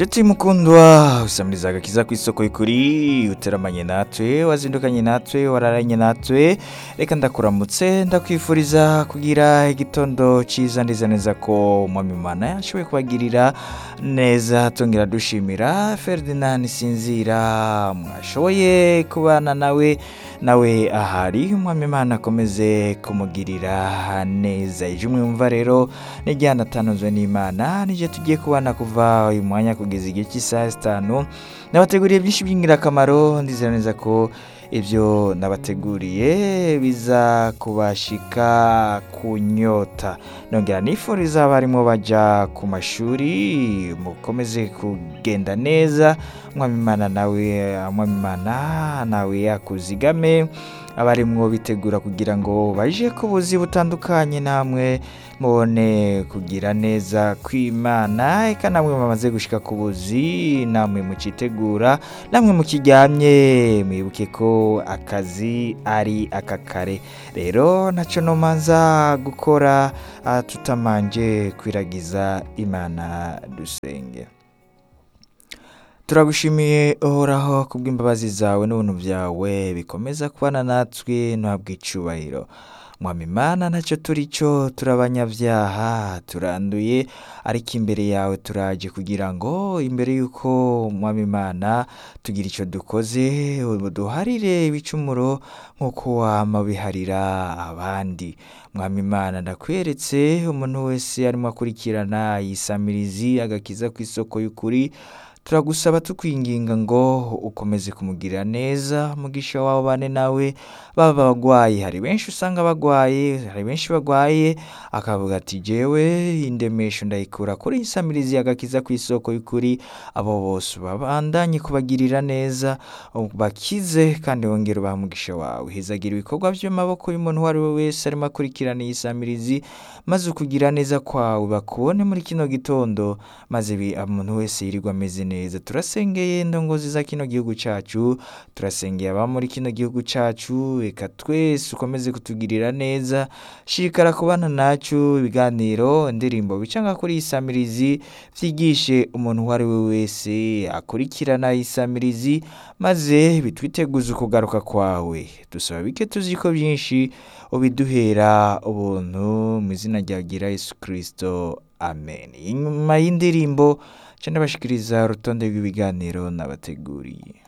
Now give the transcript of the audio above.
Nshuti mukundwa usamiriza agakiza ku isoko y'ukuri uteramanye natwe wazindukanye natwe wararanye natwe reka ndakuramutse ndakwifuriza kugira igitondo cyiza ndiza neza ko umwami Imana yashoboye kubagirira neza tongera dushimira Ferdinand Sinzira mwashoboye kubana nawe nawe ahari umwami Imana akomeze kumugirira neza ije mwumva rero nijyana atanuzwe n'Imana nije tugiye kubana kuva uyu mwanya kugeza igihe cy'isaha zitanu nabateguriye byinshi by'ingirakamaro ndizera neza ko ibyo nabateguriye biza kubashika kunyota nongera nifuriza abarimo bajya ku mashuri mukomeze kugenda neza umwami Imana nawe umwami Imana nawe yakuzigame abarimwo bitegura kugira ngo baje ku buzi butandukanye namwe mubone kugira neza kw'Imana eka namwe bamaze gushika ku buzi namwe mucitegura namwe mukiryamye mwibuke ko akazi ari akakare rero ntacyo nomanza gukora ah, tutamanje kwiragiza Imana dusenge turagushimiye uhoraho kubw'imbabazi zawe n'ubuntu byawe bikomeza kubana natwe ntuhabwe icubahiro mwami imana ntacyo turi cyo turabanyabyaha turanduye ariko imbere yawe turaje kugira ngo imbere y'uko mwami imana tugira icyo dukoze duharire ibicumuro nk'uko wama biharira abandi mwami imana ndakweretse umuntu wese arimo akurikirana yisamirizi agakiza ku isoko y'ukuri turagusaba tukwinginga ngo ukomeze kumugirira neza mugisha wawe bane nawe baba bagwaye hari benshi usanga bagwaye hari benshi bagwaye akavuga ati jewe indemesho ndayikura kuri insamirizi agakiza ku isoko y'ukuri abo bose babandanye kubagirira neza bakize kandi wongere ubaha umugisha wawe hizagira ibikorwa by'amaboko y'umuntu uwo ari we wese arimo akurikirana iyi samirizi maze ukugira neza kwawe bakubone muri kino gitondo maze bi- umuntu wese yirirwa ameze neza turasengeye indongozi za kino gihugu cyacu turasengeye aba muri kino gihugu cyacu reka twese ukomeze kutugirira neza shikara kubana nacu ibiganiro indirimbo bicanga kuri iyi samirizi byigishe umuntu uwo ari we wese akurikirana iyi samirizi maze bitwiteguze ukugaruka kwawe dusaba bike tuzi ko byinshi ubiduhera ubuntu mu izina rya gira Yesu kirisito amen inyuma y'indirimbo nca ndabashikiriza urutonde rw'ibiganiro nabateguriye